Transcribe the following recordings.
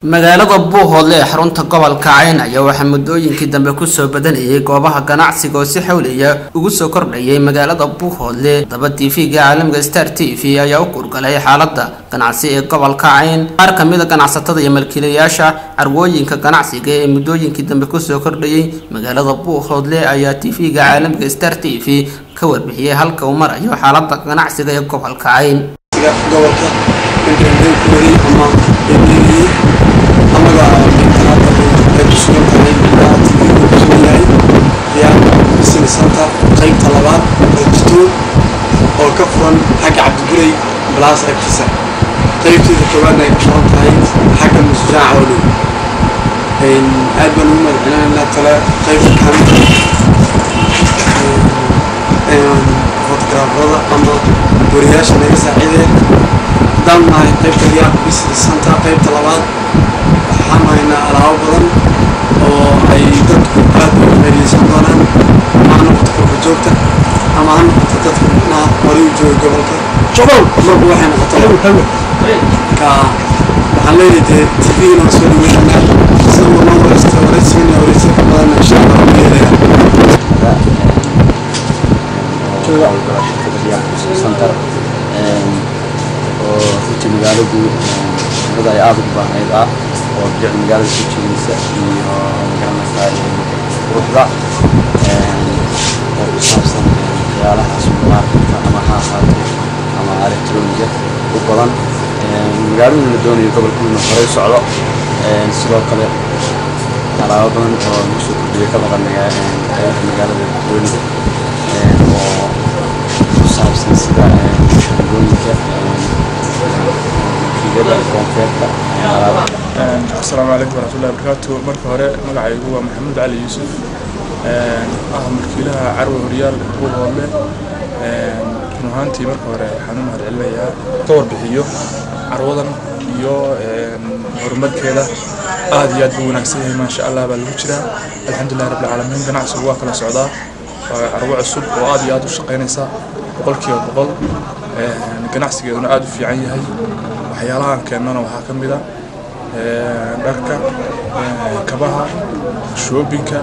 magaalada buuhoodle ee xarunta gobolka cayn ayaa waxaa muddooyinkii dambe kusoo badanayay goobaha ganacsiga oo si xawliya ugu soo kordhayay magaalada buuhoodle daba t v-ga caalamiga star t v ayaa u kurgalay xaalada ganacsi ee gobolka cayn qaar kamida ganacsatada iyo malkiilayaasha carwooyinka ganacsiga ee muddooyinkii dambe kusoo kordhayay magaalada buuhoodle ayaa t v-ga caalamiga star t v ka warbixiyey halka uu marayo xaalada ganacsiga ee gobolka cayn gobolka intankuwaday ama eegeeyey amaga intanaada ay ku sugan tahay ilaa tv ku sugan yahay ayaa business center qaybta labaad oo jitoon oo ka furan xagga cabdigurey balaas agtiisa qaybteeda koowaadna ay ku furan tahay xagga musjaaca oo dhow aad baan ugu mahadcelinaynaa tale qaybta kaamida fotograafada ama wariyaasha naga saaciideen haddaan nahay qaybta riyaaq business center qaybta labaad waxaan haynaa alaabo badan oo ay dadku aad uga faa'iidaysan doonaan ama ha noqoto kolka joogta ama ha noqoto dadka macnaha horay u jooga gobolka marba waxay noqoto ka waxaan leeyahay dee tv-gana waan soo dhaweynaynaa sida uu noo wareysta wareysigan iyo wareysiga ka badanna insha allah waan yeelayaa center oo runtii magaaladu dad ay aada ugu baahnayd ah oo jecel magaalada soo jeedinaysa iyo magaranaysaa quruxda oo ku saabsan waxyaalaha supermarketka ama ha ahaato ama electroniga u badan magaaladuna la doonayo gobolka inuu horey socdo sidoo kale alaabo badan oo lagu soo kordhiyay ka maqan magaalada electroniga oo kusaabsan sida shaqooyinka wakiilada koonfeerta asalaamu calaykum waraxmatullahi wabarakaatu marka hore magacaygu waa maxamuud cali yuusuf ah mulkiilaha carwe horyaal buuhoodle run ahaantii marka hore waxaan u mahadcelinayaa ka warbixiyo carwadan iyo horumarkeeda aad iyo aad buu wanaagsan yahay maasha allah baa lagu jiraa alxamdulilah rabbilcaalamiin ganacsigu waa kala socdaa waa carwo cusub oo aad iyo aad u shaqaynaysa boqolkiiba boqol ganacsigeeduna aada u fiican yahay waxyaalahaan keennana waxaa ka mid a dharka kabaha shoobinka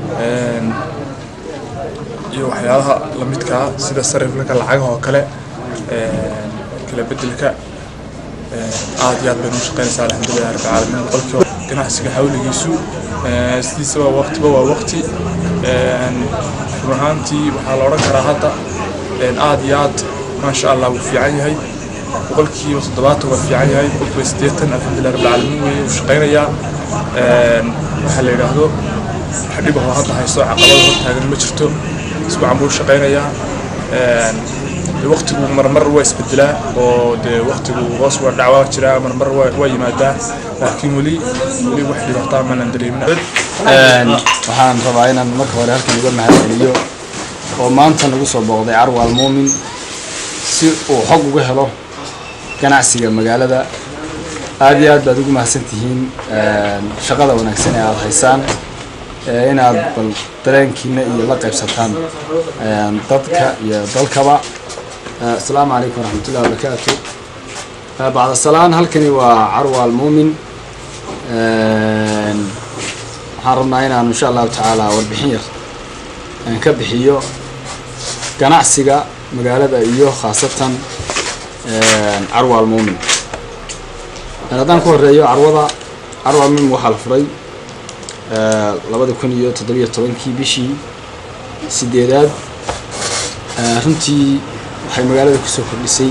iyo waxyaalaha lamidkaa sida sariflaka lacagaha oo kale kala bedelka aad iyo aad baynu u shaqaynaysaa alxamdulilah rabbilcaalamiin boqolkiiba ganacsiga hawligiisu sidiisaba waqtiba waa waqti run ahaantii waxaa la odhan karaa hadda aad iyo aad maasha allah wuu fiican yahay boqolkiiba toddobaatan waa fiican yahay boqolkiiba siddeetan alxamdulilah rabbilcaalamiin weeye wuu shaqaynayaa waxaa la yidhaahdo wax dhibahoo hadda haysto caqabada hortaagan ma jirto isbuucan buu shaqaynayaa waqtigu marmar waa isbedelaa oo dee waqtigu hoos waa dhacwaa jiraa marmar waa yimaadaa laakiin weli weli wax dhibaataa maanan dareemin waxaan rabaa inaan marka hore halkan uga mahadceliyo oo maanta nagu soo booqday carwaal muumin si uu xog uga helo ganacsiga magaalada aada iyo aad baad ugu mahadsan tihiin shaqada wanaagsan ee aada haysaan inaad bal dareenkiina iyo la qaybsataan dadka iyo dalkaba asalaamu calaykum waraxmatullahi wabarakaatu bacda salaan halkani waa carwaal muumin waxaan rabnaa inaan insha allahu tacaala warbixin yar aan ka bixiyo ganacsiga magaalada iyo khaasatan carwaal muumin haddaan ku horeeyo carwada carwaal muumin waxaa la furay labada kun iyo toddobiyo tobankii bishii sideedaad runtii waxay magaalada kusoo kordhisay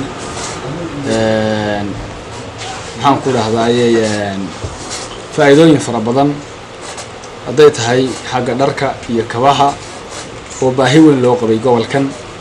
maxaan ku dhahdaayey faa-iidooyin fara badan hadday tahay xagga dharka iyo kabaha oo baahi weyn loo qabay gobolkan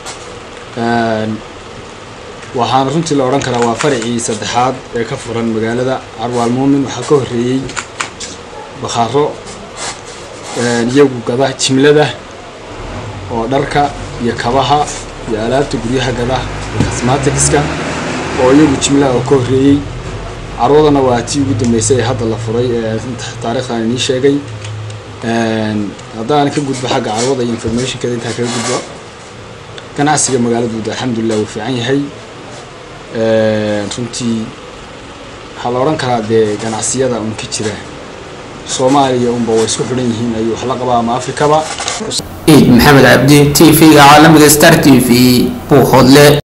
waxaana runtii la odhan karaa waa faracii saddexaad ee ka furan magaalada carwaal muumin waxaa ka horreeyey bakhaaro iyagu gada jimlada oo dharka iyo kabaha iyo alaabta guryaha gada cosmaticska oo iyagu jimlaha oo ka horreeyey carwadana waa tii ugu dambeysay ee hadda la furay ee taariikhdan inii sheegay haddaan ka gudbo xagga carwada iyo informationkeeda intaa kaga gudbo ganacsiga magaaladu alxamdulilah wuu fiican yahay runtii waxaa la odhan karaa dee ganacsiyada un ka jira soomaaliya unba way isku xidhan yihiin ayuu wax la qabaa ama afrikaba ciid maxamed cabdi t v-ga caalamiga star t v buuhoodle